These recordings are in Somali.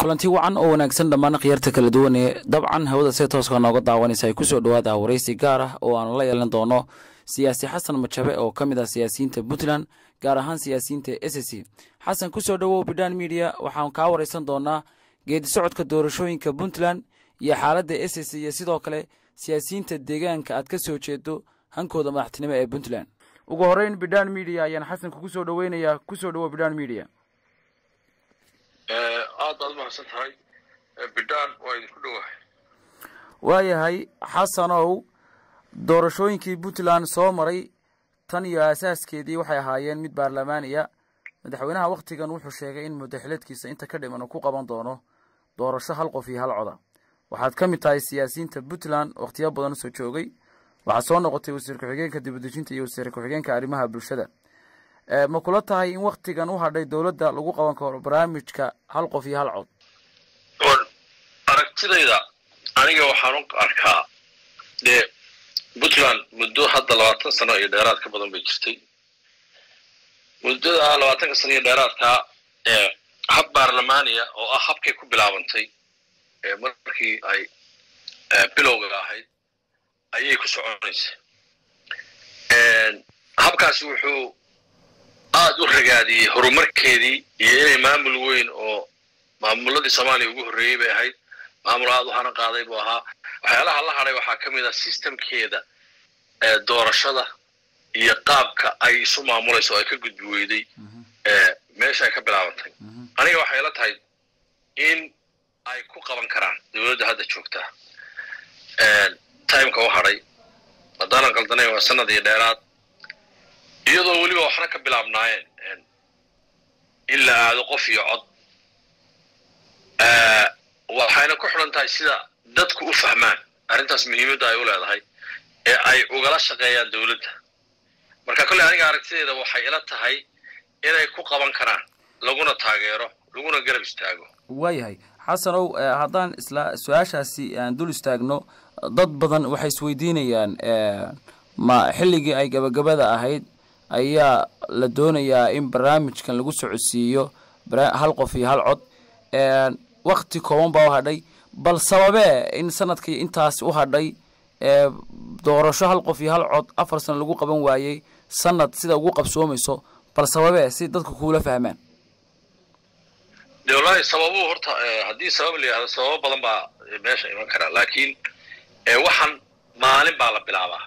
kulanti wacan oo wanaagsan dhammaan khiyaarta kala duwan ee dabcan hawada see tooska nooga daawanaysa ay kusoo dhawaada waraysi gaar ah oo aanu la yeelan doono siyaasi xasan majabe oo ka mid ah siyaasiyiinta puntland gaar ahaan siyaasiyiinta s c xasan kusoo dhawow bidhan media waxaan kaa waraysan doonaa geedi socodka doorashooyinka puntland iyo xaaladda s c iyo sidoo kale siyaasiyiinta deegaanka aad ka soo jeedo hankooda madaxtinimo ee puntland ugu horeyn bidhan media ayaan xasan kugu soo dhaweynayaa kusoo dhawow bidhan media aad baad umahadsan tahay bidhaan waa idinku dhowahay waayahay xasanow doorashooyinkii puntland soo maray tan iyo aasaaskeedii waxay ahaayeen mid baarlamaaniya madaxweynaha wakhtigan wuxuu sheegay in mudaxileedkiisa inta ka dhiman uu ku qaban doono doorasho hal qof iyo hal coda waxaad ka mid tahay siyaasiyiinta puntland wakhtiyo badan usoo joogay waxaad soo noqotay wasiir ku-xigeenka dibadejinta iyo wasiir ku-xigeenka arrimaha bulshada ma kula tahay in waktigan u hadhay dowladda lagu qaban karo barnaamijka hal qof iyo hal cod aragtidayda aniga waxaan u arkaa dee puntland muddo hadda labaatan sano iyo dheeraad ka badan bay jirtay muddada labaatanka sano iyo dheeraadkaa ee hab baarlamaaniya oo ah habkay ku bilaabantay markii ay bilowga ahayd ayay ku soconaysa habkaasi wuxuu aad u ragaadiyey horumarkeedii iyo inay maamul weyn oo maamuladii soomaaliya ugu horreeyey bay ahayd maamul aad u hana qaaday buu ahaa waxyaalaha la hadhay waxaa ka mid ah sistemkeeda doorashada iyo qaabka ay isu maamulayso oo ay ka gudbi weyday meesha ay ka bilaabantay aniga waxay la tahay in ay ku qaban karaan dowladda hadda joogtaa timeka u hadhay haddaanan qaldanayn waa sanad iyo dheeraad iyadoo weliba waxna ka bilaabnaayeen in la aado qof iyo cod waxayna ku xidhan tahay sida dadku u fahmaan arrintaas muhiimadda ay u leedahay ee ay ugala shaqeeyaan dowladda marka kolley aniga aragtideeda waxay ila tahay inay ku qaban karaan laguna taageero laguna garab istaago waayahay xasanow haddaan isla su-aashaasi aan dul istaagno dad badan waxay isweydiinayaan ma xilligii ay gabagabada ahayd ayaa la doonayaa in barnaamijkan lagu socodsiiyo hal qof iyo hal cod wakti kooban baa u hadhay bal sababee in sanadkii intaas u hadhay doorasho hal qof iyo hal cod afar sano lagu qaban waayey sanad sida ugu qabsoomayso bal sababee si dadku kuula fahmaan de wallaahi sababuhu horta haddii sabab la yihahdo sababo badan baa meesha iman karaa laakiin waxaan maalin baa la bilaabaa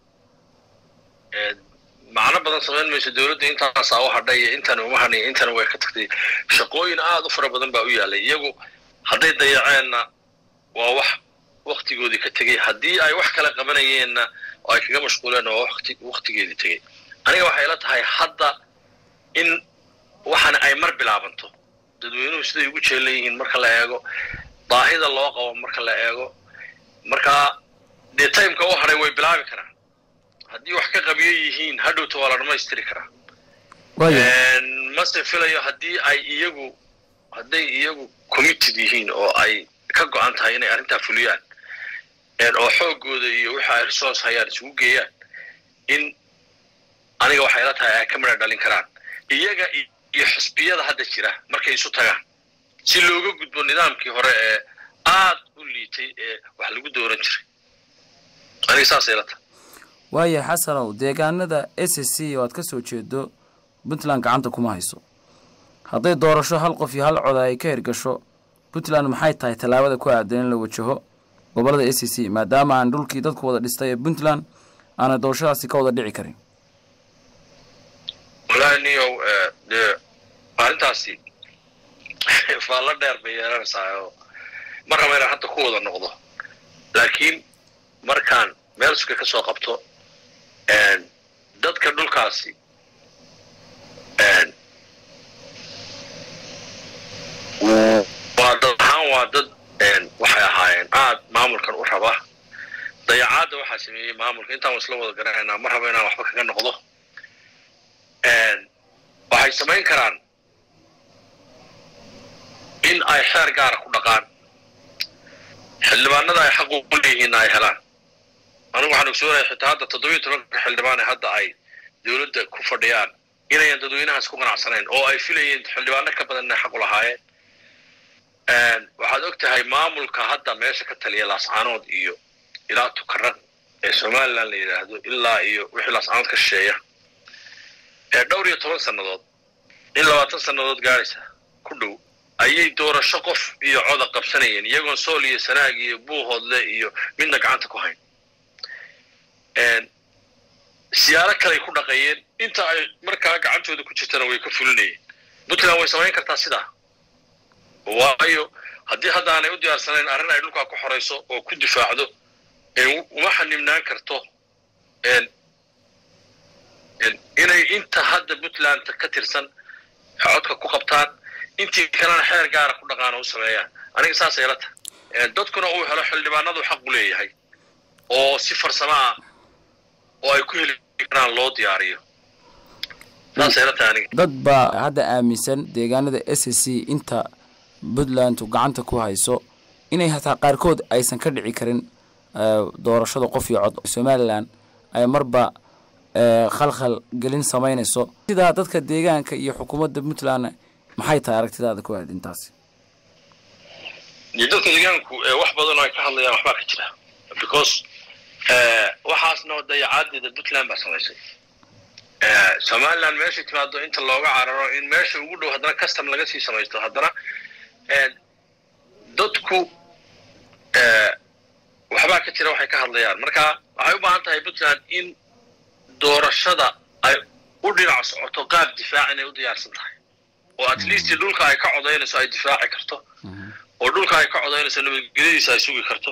macno badan samayn mayso dowladda intaasaa u hadhay iyo intan uma hadhay intana way ka tagtay shaqooyin aad u fara badan baa u yaalay iyagu hadday dayaceenna waa wax waktigoodii ka tegey haddii ay wax kala qabanayeenna oo ay kaga mashquuleen waa waktigeedii tegey aniga waxay ila tahay hadda in waxana ay mar bilaabanto dadweynuhu siday ugu jeelan yihiin marka la eego baahida loo qabo marka la eego markaa dee timeka u hadhay way bilaabi karaan haddii wax ka qabiyo yihiin hadhowta waa la dhamaystiri karaa mase filayo haddii ay iyagu hadday iyagu committed yihiin oo ay ka go-an tahay inay arrintaa fuliyaan oo xoogooda iyo wixi ay resource hayaan isugu geeyaan in aniga waxay la tahay ay ka midha dhalin karaan iyaga iyo xisbiyada hadda jira markay isu tagaan si looga gudbo nidaamkii hore ee aad u liitay ee wax lagu dooran jiray aniga saasay la tahay waaya xasanow deegaanada s c oo aad ka soo jeedo puntland gacanta kuma hayso hadday doorasho hal qof iyo hal coda ay ka hirgasho puntland maxay tahay tallaabada ku aadan in la wajaho gobolada s c maadaama aan dhulkii dadku wada dhistay ee puntland aanay doorashadaasi ka wada dhici karin wallaahi niyow dee arrintaasi faallo dheer bay yeelanaysaa oo ma raba inaan hadda ku wada noqdo laakiin markaan meel suka ka soo qabto dadka dhulkaasi waa dad ahaan waa dad waxay ahaayeen aad maamulkan u raba dayacaadda waxaa sameeyey maamulka intaan isla wada garanaynaa ma raba inaan waxba kaga noqdo waxay samayn karaan in ay xeer gaara ku dhaqaan xildhibaanada ay xaq u leeyihiinna ay helaan anigu waxaan ogsoonahay xitaa hadda toddobiyo tobanka xildhibaan ee hadda ay dowladda ku fadhiyaan inayan dadweynahaas ku qanacsanayn oo ay filayeen xildhibaano ka badan inay xaq u lahaayeen og tahay maamulka hadda meesha ka taliya laascaanood iyo ilaa tukarad ee somalilan la yidhaahdo ilaa iyo wixii laascaanood ka shisheeya ee dhowr iyo toban sannadood in labaatan sannadood gaadhaysa ku dhow ayay doorasho qof iyo coda qabsanayeen iyagoon sool iyo sanaag iyo buuhoodle iyo midna gacanta ku hayn siyaalo kaley ku dhaqeeyeen inta ay markaa gacantooda ku jirtana way ka fulinayeen puntland way samayn kartaa sidaa waayo haddii hadda aanay u diyaarsanayn arrin ay dhulkaa ku xorayso oo ku difaacdo uma xanimnaan karto inay inta hadda puntland ka tirsan codka ku qabtaan intii kalena xeer gaara ku dhaqaan oo u sameeyaan aniga saasay ila tahay dadkuna uu helo xildhibaanadu xaq u leeyahay oo si farsamo ah oo ay ku heli karaan loo diyaariyo saasay ila tahay aniga dad baa hadda aaminsan deegaanada s c inta puntland gacanta ku hayso inay hataa qaarkood aysan ka dhici karin doorashada qof iyo cod somalilan ay marba khalkhal gelin samaynayso sidaa dadka deegaanka iyo xukuumadda puntland maxay tahay aragtidaada ku aad intaasi dadka deegaanku wax badan oo ay ka hadlayaan waxbaa ka jira because waxaasna dayacaadeeda puntland baa samaysay somaliland meeshay timaado inta looga cararo in meesha ugu dhow haddana custom laga sii samaysto haddana dadku waxbaa ka jira waxay ka hadlayaan marka waxay u baahan tahay puntland in doorashada ay u dhinac socoto qaab difaac inay u diyaarsan tahay oo at least dhulka ay ka codaynayso ay difaaci karto oo dhulka ay ka codaynayso nabadgelyadiisa ay sugi karto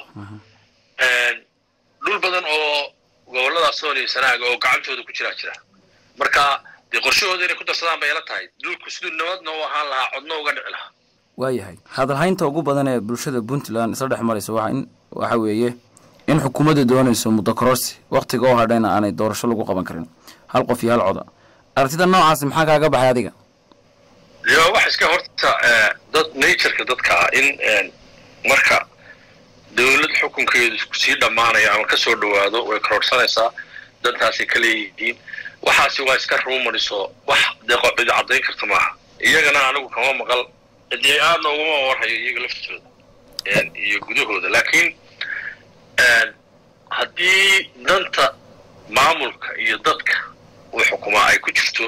dhul badan oo gobollada sool iyo sanaaga oo gacantooda ku jiraa jira marka dee qorshahooda inay ku darsadaan bay ila tahay dhulku siduu nabadna u ahaan lahaa codna uga dhici lahaa waayahay hadalhaynta ugu badan ee bulshada puntland isla dhex maraysa waa in waxa weeye in xukuumadda doonayso muddo kororsi waktiga oo hadhayna aanay doorasho lagu qaban karin hal qof iyo hal coda aragtida noocaasi maxaa kaaga baxay adiga yo wax iska horta dad natureka dadka ah in marka dawlad xukunkeedu sii dhammaanaya ama ka soo dhowaado way kororsanaysaa dantaasay ka leeyihiin waxaasi waa iska rumariso wax dee cidi caddayn karta maaha iyagana anigu kama maqal dee aadna ugama warhayo iyaga laftooda iyo gudahooda laakiin haddii danta maamulka iyo dadka uu xukumaa ay ku jirto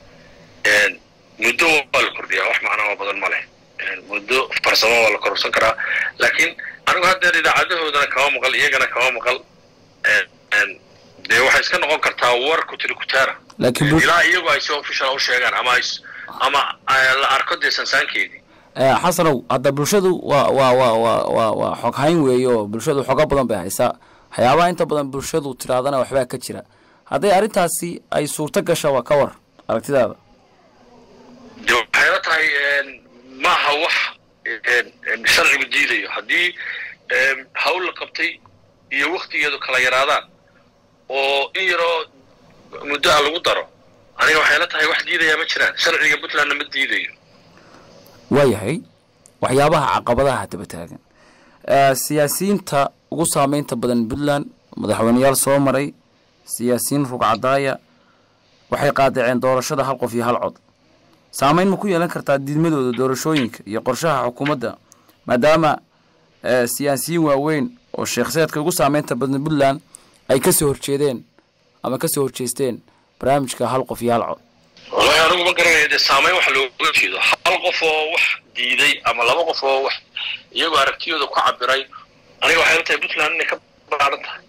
muddo waa la kordhiyaa wax macnaa badan ma leh muddo farsamo waa la kororsan karaa laakiin anigu haddeer idaacadahoodana kama maqal iyagana kama maqal dee waxay iska noqon kartaa war kutiri kutaara ilaa iyagu ay si official u sheegaan ama ama la arko dee sansaankeedii xasanow hadda bulshadu waa waa waa waa waa waa xog hayn weeye oo bulshadu xogo badan bay haysaa waxyaabaha inta badan bulshadu tiraadana waxbaa ka jira hadday arrintaasi ay suurto gasha waa ka war aragtidaada de waxay la tahay maaha wax sharcigu diidayo haddii hawl la qabtay iyo waktigeedu kala yaraadaan oo in yaroo muddo a lagu daro aniga waxay la tahay wax diidayaa ma jiraan sharciga puntlandna ma diidayo waayahay waxyaabaha caqabadaha daba taagan siyaasiyiinta ugu saameynta badan puntland madaxweyneyaal soo maray siyaasiyiin rugcadaaya waxay qaadaceen doorashada hal qof iyo hal cod saameyn ma ku yeelan kartaa diidmadooda doorashooyinka iyo qorshaha xukuumadda maadaama siyaasiyiin waaweyn oo sheekhseedka ugu saameynta badan puntland ay ka soo horjeedeen ama ka soo horjeesteen barnaamijka hal qof iyo hal cod wallahi anigu ma garanaya dee saameyn wax looga jeedo hal qof oo wax diiday ama laba qof oo wax iyagoo aragtiyooda ku cabiray aniga waxay la tahay puntland inay ka baaran tahay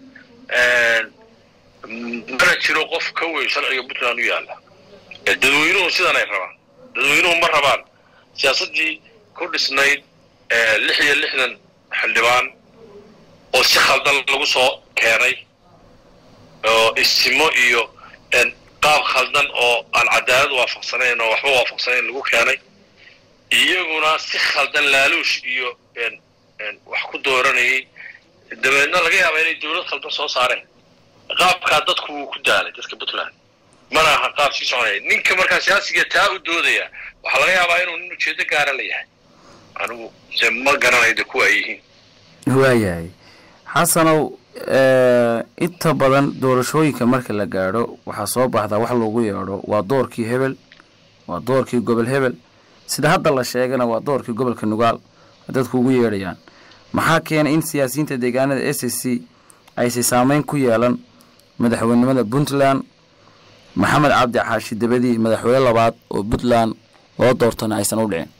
mana jiro qof ka weyn sharciga puntland u yaalla dadweynuhu sidan ay rabaan dadweynuhu ma rabaan siyaasaddii ku dhisnayd lix iyo lixdan xildhibaan oo si khaldan lagu soo keenay oo istimo iyo qaab khaldan oo aan cadaalad waafaqsanayn oo waxba waafaqsanayn lagu keenay iyaguna si khaldan laaluush iyo wax ku dooranayay dabeedna laga yaaba inay dawlad khaldan soo saareen qaabkaa dadku wuu ku daalay dadka puntland mana aha qaab sii soconaya ninka markaa siyaasiga taa u doodaya waxaa laga yaabaa inuu nin ujeedo gaara la yahay anigu se ma garanayo de kuwa ay yihiin waayahay xasanow inta badan doorashooyinka marka la gaadho waxaa soo baxdaa wax loogu yeedho waa doorkii hebel waa doorkii gobol hebel sida hadda la sheegana waa doorkii gobolka nugaal dadku ugu yeedhayaan maxaa keenay in siyaasiyiinta deegaanada s s c aysi saameyn ku yeelan madaxweynimada puntland maxamed cabdi xaashi dabadii madaxweyne labaad oo puntland loo doortana aysan u dhicin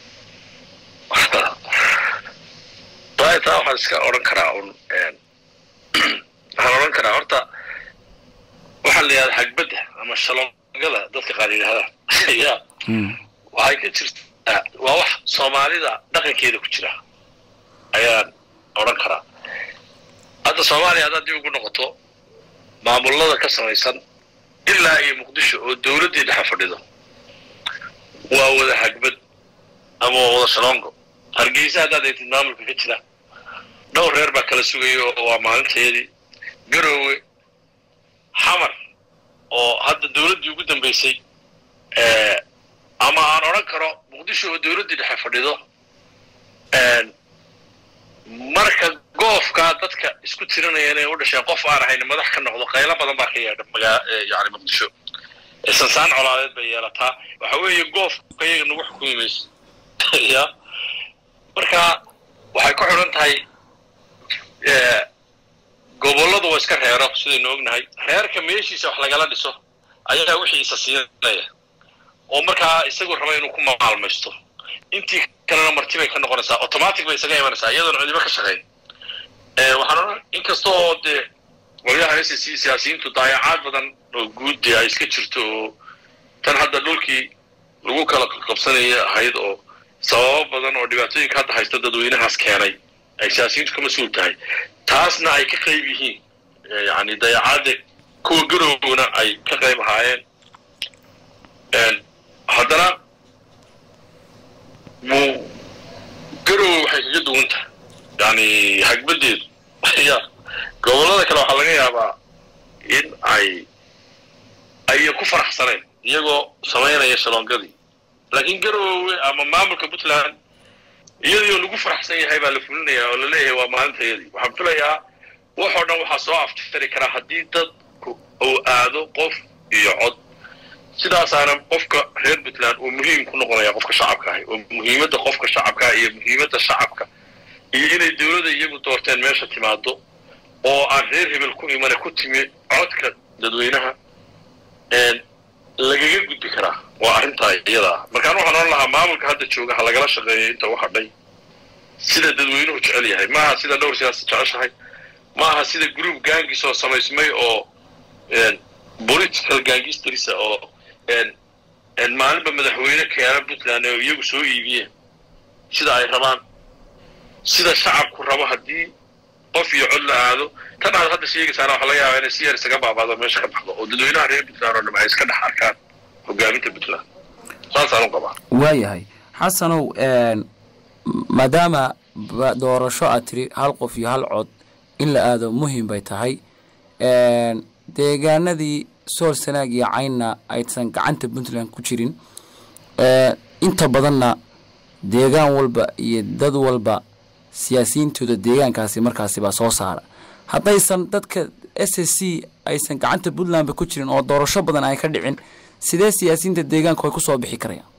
taa waxaan iska odhan karaa un waxaan odhan karaa horta waxaa la yidhahda xagbadda ama shalongada dadka qaar yidhahdaan ya waxay ka jirtaa waa wax soomaalida dhaqankeeda ku jira ayaan odhan karaa hadda soomaaliya haddaad dib ugu noqoto maamulada ka samaysan ilaa iyo muqdisho oo dowladdii dhexe fadhido waa wada hagbad ama waa wada shalongo hargeysa haddaad eegtid maamulka ka jira dhowr reer baa kala sugaya oo waa maalinteedii garoowe xamar oo hadda dowladdii ugu dambaysay ama aan odhan karo muqdisho oo dowladdii dhexe fadhido marka goofkaa dadka isku tirinaya inay u dhasheen qof aan ahayn madax ka noqdo qaylo badan baa ka yeedha magaa yani muqdisho sansaan colaadeed bay yeelataa waxa weeye goofka iyaga nagu xukumi mayso ya marka waxay ku xidhan tahay gobolladu waa iska reero sidaynu ognahay reerka meeshiisa wax lagala dhiso ayaa wixii isa siinaya oo markaa isagu raba inuu ku maalmaysto intii kalena marti bay ka noqonaysaa automatic bay isaga imanaysaa iyadoona cidiba ka shaqayn waxaan odhan inkasta oo dee qolyaha s c siyaasiyiintu daayacaad badan oo guud dee ay iska jirto oo tan hadda dhulkii lagu kala qabsanaya ahayd oo sababo badan oo dhibaatooyinka hadda haysta dadweynahaas keenay ay siyaasiyiintu ka mas-uul tahay taasna ay ka qayb yihiin yani dayacaadda kuwa garowna ay ka qayb ahaayeen haddana mu garowe waxay kaga duwan tahay yani hagbadeedu ya gobollada kale waxaa laga yaabaa in ay ayan ku faraxsanayn iyagoo samaynaya shalongadii laakiin garowe ama maamulka puntland iyadii oo lagu faraxsan yahay baa la fulinaya oo laleeyahay waa maalintayadii waxaan filayaa waxoo dhan waxaa soo aftari karaa haddii dadku uu aado qof iyo cod sidaasaana qofka reer puntland uu muhiim ku noqonaya qofka shacabka ahi oo muhiimadda qofka shacabkaa iyo muhiimadda shacabka iyo inay dowladda iyagu doorteen meesha timaado oo aan reer hebel ku imane ku timi codka dadweynaha lagaga gudbi karaa waa arrintaa iyada ah markaan waxaan odhan lahaa maamulka hadda jooga ha lagala shaqeeyo inta u hadhay sida dadweynuhu jecel yahay maaha sida dhowr siyaasa jeceshahay maaha sida group gaangis oo samaysmay oo political gaangisterisa oo maalinba madaxweyne keena puntland oo iyagu soo iibiyeen sida ay rabaan sida shacabku rabo haddii qof iyo cod la aado tan aad hadda sheegaysaana waxa laga yaabaa inay si yar isaga baabaado meesha ka baxdo oo dadweynaha reer puntland oo dham ay iska dhex arkaan hogaaminta puntland saasaan u qabaa waayahay xasanow maadaama doorasho aad tiri hal qof iyo hal cod in la aado muhiim bay tahay deegaanadii sool sanaag iyo caynna aysan gacanta puntland ku jirin inta badanna deegaan walba iyo dad walba siyaasiyiintooda deegaankaasi markaasi baa soo saara haddaysan dadka s s c aysan gacanta puntlandba ku jirin oo doorasho badan ay ka dhicin sidee siyaasiyiinta deegaanku ay kusoo bixi karayaan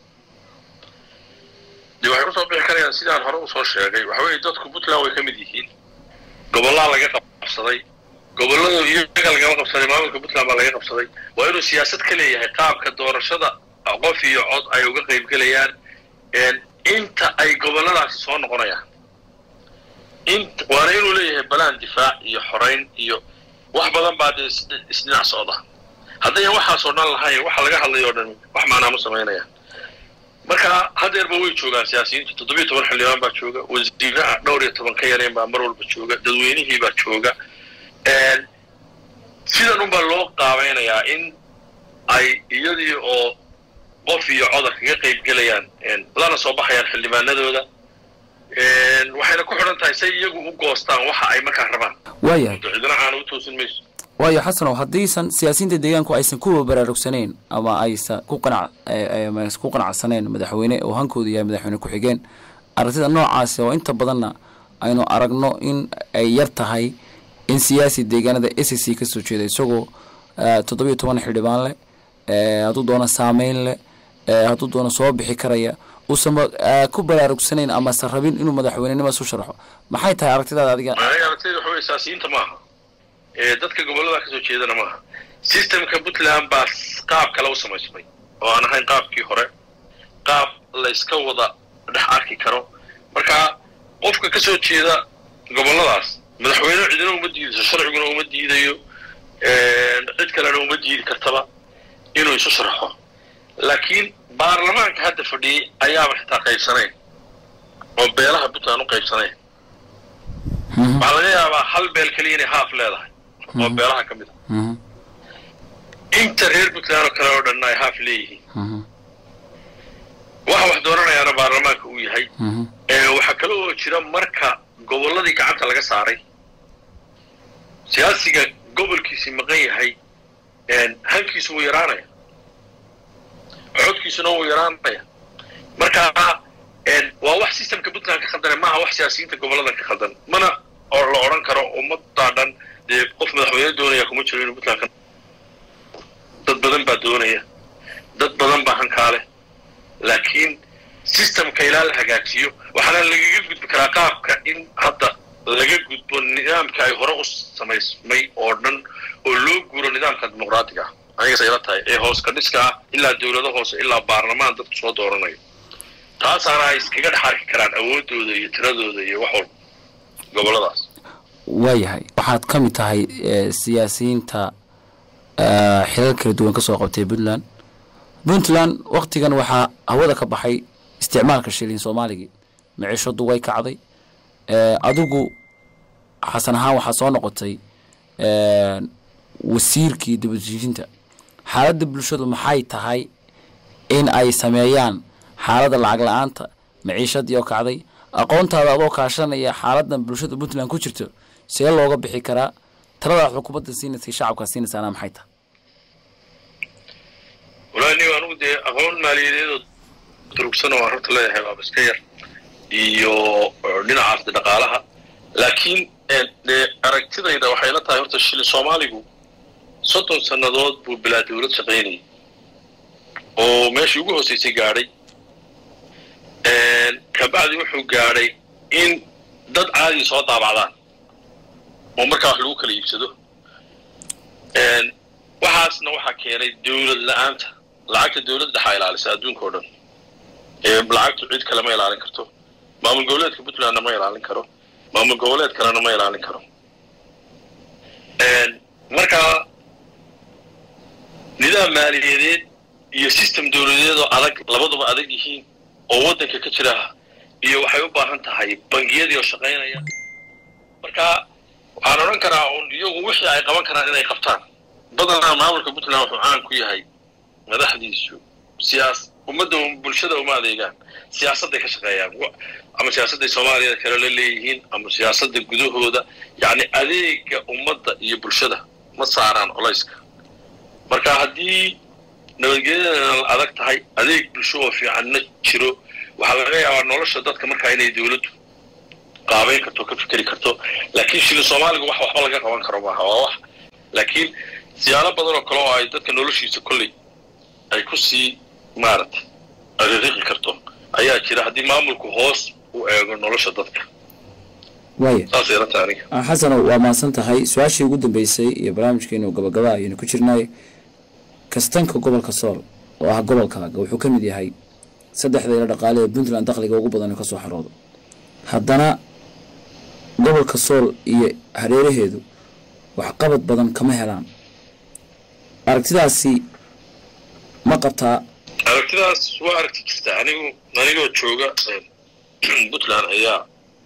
de waxay kusoo bixi karayaan sidaan hore usoo sheegay waxa weeye dadku puntland way ka mid yihiin gobollaa laga qabsaday gobolladu iyaga lagama qabsaday maamulka puntland baa laga qabsaday waa inuu siyaasad ka leeyahay qaabka doorashada qof iyo cod ay uga qayb gelayaan inta ay gobolladaasi soo noqonayaan int waana inuu leeyahay balaan difaac iyo xorayn iyo wax badan baa dee isdhinac socda haddayan waxaasoo dhan lahayn waxa laga hadlayo o dhan wax macnaa ma samaynayaan marka hadeerba way joogaan siyaasiyiintu toddobiyo toban xildhibaan baa jooga wasiiraha dhowr iyo toban ka yareen baa mar walba jooga dadweynihii baa jooga sidan unbaa loo qaabaynayaa in ay iyadii oo qof iyo codar kaga qayb gelayaan lana soo baxayaan xildhibaanadooda waxayna ku xidhan tahay say iyagu u goostaan waxa ay markaa rabaan waayahay cidina aana u toosin mayso waayo xasanow haddiisan siyaasiyiinta deegaanku aysan kuwa baraarugsaneyn ama aysan ku qanac aysan ku qanacsaneen madaxweyne oo hankoodu yahay madaxweyne ku-xigeen aragtida noocaasi oo inta badanna aynu aragno in ay yar tahay in siyaasi deegaanada s c ka soo jeeda isagoo toddobiyo toban xildhibaan leh hadduu doono saameyn leh hadduu doono soo bixi karaya uusan ku baraarugsanayn amase rabin inuu madaxweynenima isu sharxo maxay tahay aragtidaada adiga aragtida waxa wey saasiyiinta maaha dadka gobollada kasoo jeedana maaha systemka puntland baa qaab kale u samaysmay oo aan ahayn qaabkii hore qaab la iska wada dhex arki karo marka qofka ka soo jeeda gobolladaas madaxweyne cidina uma diidayso sharciguna uma diidayo cid kalena uma diidi kartaba inuu isu sharxo laakiin baarlamaanka hadda fadhiyey ayaaba xitaa qaybsanayn oo beelaha puntland u qaybsanayn waxaa laga yaabaa hal beel keliya inay haaf leedahay oo beelaha ka mid a inta reer puntland oo kale oo dhanna ay haaf leeyihiin waxa wax dooranayaana baarlamaanka uu yahay waxaa kale oo jira marka gobolladii gacanta laga saaray siyaasiga gobolkiisii maqan yahay hankiisu wuu yaraanaya codkiisuna wuu yaraanaya marka waa wax systemka puntland ka khaldane maaha wax siyaasiyiinta gobolladan ka khaldan mana oo la odhan karo ummaddaa dhan dee qof madaxweyne doonaya kuma jiro inuu puntland ka dad badan baa doonaya dad badan baa hankaale laakiin systemka ilaa la hagaajiyo waxaana lagaga gudbi karaa qaabka in hadda laga gudbo nidaamka ay hore u samaysmay oo dhan oo loo guuro nidaamka dimuqraatiga ah anigas ayla tahay ee hoos ka dhiska ah ilaa dowlado hoose ilaa baarlamaan dadku soo dooranayo taasaana ay iskaga dhex arki karaan awoodooda iyo tiradooda iyo wax walba gobolladaas waayahay waxaad ka mid tahay siyaasiyiinta xilal kala duwan ka soo qabtay puntland puntland waktigan waxaa hawada ka baxay isticmaalka shilin soomaaligii miciishadu way kacday adigu xasan ahaan waxaa soo noqotay wasiirkii dibadejinta xaaladda bulshadu maxay tahay in ay sameeyaan xaaladda lacag la-aanta maciishadii oo kacday aqoontaada adoo kaashanaya xaaladan bulshada puntland ku jirto see looga bixi karaa taladaad xukuumadda siinaysa shacabkaa siinaysaana maxay tahay walahi nig anugu dee aqoon maaliyadeedoo durugsan oo aan horta leeyahay waaba iska yar iyo dhinacaas de dhaqaalaha laakiin dee aragtidayda waxay la tahay horta shilin soomaaligu soddon sannadood buu bilaa dawlad shaqaynayay oo meeshii ugu hoosaysay gaadhay kabacdi wuxuu gaadhay in dad caadi soo daabacdaan oo markaa wax lagu kala iibsado waxaasna waxaa keenay dawlad la-aanta lacagta dawladda dhexaa ilaalisa adduunka o dhan lacagtu cid kale ma ilaalin karto maamul goboleedka puntlandna ma ilaalin karo maamul goboleed kalena ma ilaalin karo markaa nidaam maaliyadeed iyo system dawladeed oo adag labaduba adag yihiin oo waddanka ka jira iyo waxay u baahan tahay bangiyadii oo shaqaynaya marka waxaan odhan karaa un iyagu wixii ay qaban karaan inay qabtaan badanaa maamulka puntland wuxuu caan ku yahay madaxdiisu siyaas ummadda bulshada uma adeegaan siyaasadday ka shaqeeyaan ama siyaasadday soomaaliyada kale la leeyihiin ama siyaasadda gudahooda yacni adeega ummadda iyo bulshada ma saaraan colayska marka haddii nabadgelyadana la adag tahay adeeg bulsho oo fiicanna jiro waxaa laga yaabaa nolosha dadka markaa inay dawladdu qaabayn karto ka fikeri karto laakiin shilin soomaaliga wax waxba laga qaban karo maaha waa wax laakiin siyaalo badan oo kale oo ay dadka noloshiisa kolley ay ku sii maaragtay ariiqi karto ayaa jira haddii maamulku hoos u eego nolosha dadka waaya saasay la tahay aniga xasano waa mahadsan tahay su-aashii ugu dambeysay iyo barnaamijkeenu gabagaba ayaynu ku jirnay kastanka gobolka sool oo ah gobolkaaga wuxuu ka mid yahay saddexda ilo dhaqaale ee puntland dakhliga ugu badan ka soo xaroodo haddana gobolka sool iyo hareeraheedu waxqabad badan kama helaan aragtidaasi ma qabtaa aragtidaas waa aragti jirta anigu anigoo jooga puntland ayaa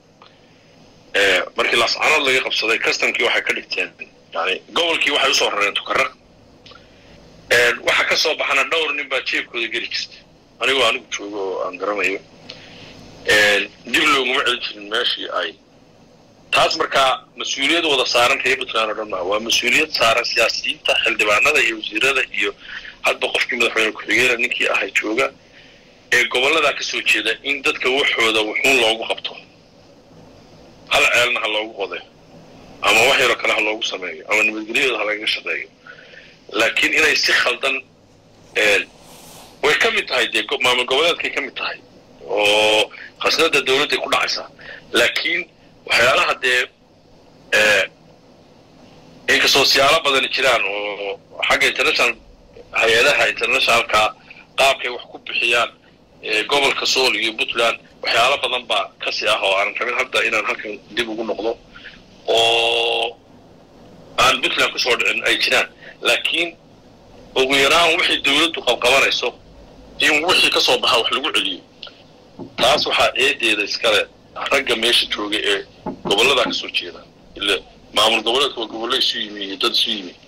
markii laascanood laga qabsaday customkii waxay ka dhigteen yani gobolkii waxay usoo rareen tukara waxa ka soo baxana dhowr nin baa jeebkooda geli jirta anigoo anigu joogo oo aan garanayo dib looguma celin jirin meeshii ay taas markaa mas-uuliyad wada saaran reer puntland oo dhan maa waa mas-uuliyad saaran siyaasiyiinta xildhibaanada iyo wasiirada iyo hadba qofkii madaxweyne ku-xigeena ninkii ahay jooga ee gobolladaa ka soo jeeda in dadka waxooda wuxuun loogu qabto hal ceelna ha loogu qoday ama wax yaroo kale ha loogu sameeyo ama nabadgelyadooda ha lagaga shaqeeyo laakiin inay si khaldan way ka mid tahay dee maamul goboleedkay ka mid tahay oo khasnada dowladday ku dhacaysaa laakiin waxyaalaha dee inkastoo siyaalo badani jiraan oo xagga international hay-adaha internationalka qaabkay wax ku bixiyaan gobolka sool iyo puntland waxyaalo badan baa kasi ah oo aanan rabin hadda inaan halkan dib ugu noqdo oo aan puntland kusoo dhicin ay jiraan laakiin ugu yaraan wixii dawladdu qabqabanayso in wixii ka soo baxa wax lagu celiyo taas waxaa eedeeda iskale ragga meesha jooga ee gobolladaa ka soo jeeda ile maamul goboleedka waa gobollo isu yimi iyo dad isu yimi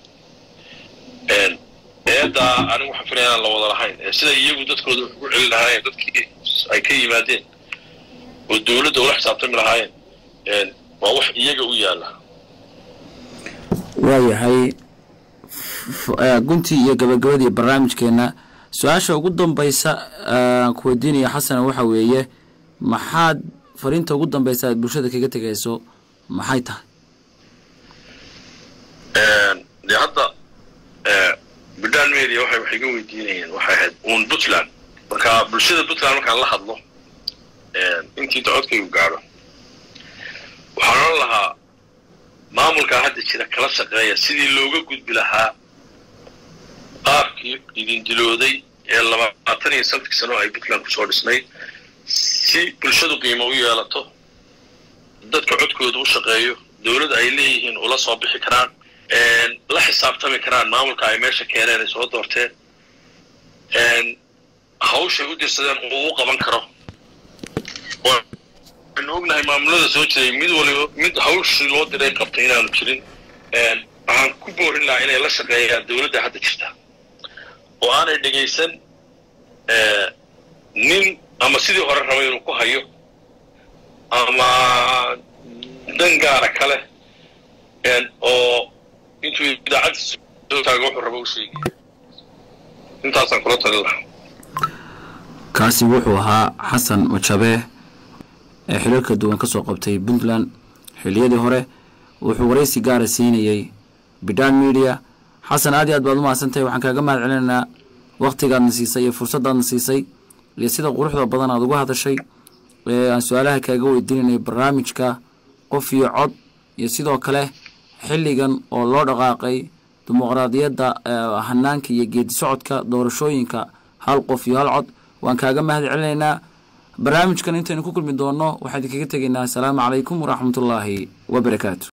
eedaa anigu waxaan filaya inaan la wada lahayn sida iyagu dadkooda wax ugu celin lahaayeen dadkii ay ka yimaadeen oo dawladda ula xisaabtami lahaayeen waa wax iyaga u yaalla waayahay guntii iyo gabagabadii barnaamijkeena su-aasha ugu dambaysa aan ku weydiinaya xasana waxa weeye maxaad fariinta ugu dambaysa aad bulshada kaga tegayso maxay tahay dee hadda bidhaan media waxay wax iga weydiinayeen waxay ahayd uun puntland marka bulshada puntland markaan la hadlo intii docodkaygu gaadho waxaan odhan lahaa maamulkaa hadda jira kala shaqeeya sidii looga gudbi lahaa qaabkii idin dilooday ee labaatan iyo sanadkii sano ay puntland kusoo dhisnay si bulshadu qiimo u yeelato dadka codkooda u shaqeeyo dawlad ay leeyihiin ula soo bixi karaan la xisaabtami karaan maamulka ay meesha keeneen ay soo doorteen hawshay u dirsadeen uu u qaban karo waxaynu ognahay maamulada soo jiray mid waliba mid hawshii loo diray qabtay inaanu jirin waxaan ku boorin lahaa inay la shaqeeyaan dawladda hadda jirta oo aanay dhegaysan nin ama sidii hore raba inuu ku hayo ama dan gaara kale oo intuu idaacadda soo taago wuxuu raba u sheegaya intaasaan kula talin lahaa kaasi wuxuu ahaa xasan majabe ee xilalka duwan ka soo qabtay puntland xilliyadii hore wuxuu waraysi gaara siinayey bidhaan media xasan aad iyo aad baad u mahadsantahay waxaan kaaga mahad celinaynaa wakhtigaadna siisay iyo fursaddaadna siisay iyo sida quruxda badan aad uga hadashay ee aan su-aalaha kaaga weydiinanay barnaamijka qof iyo cod iyo sidoo kale xilligan oo loo dhaqaaqay dimuqraadiyadda hanaanka iyo geedi socodka doorashooyinka hal qof iyo hal cod waan kaaga mahad celinaynaa barnaamijkan intaynu ku kulmi doonno waxaan idinkaga tegaynaa asalaamu calaykum waraxmatullaahi wabarakaatu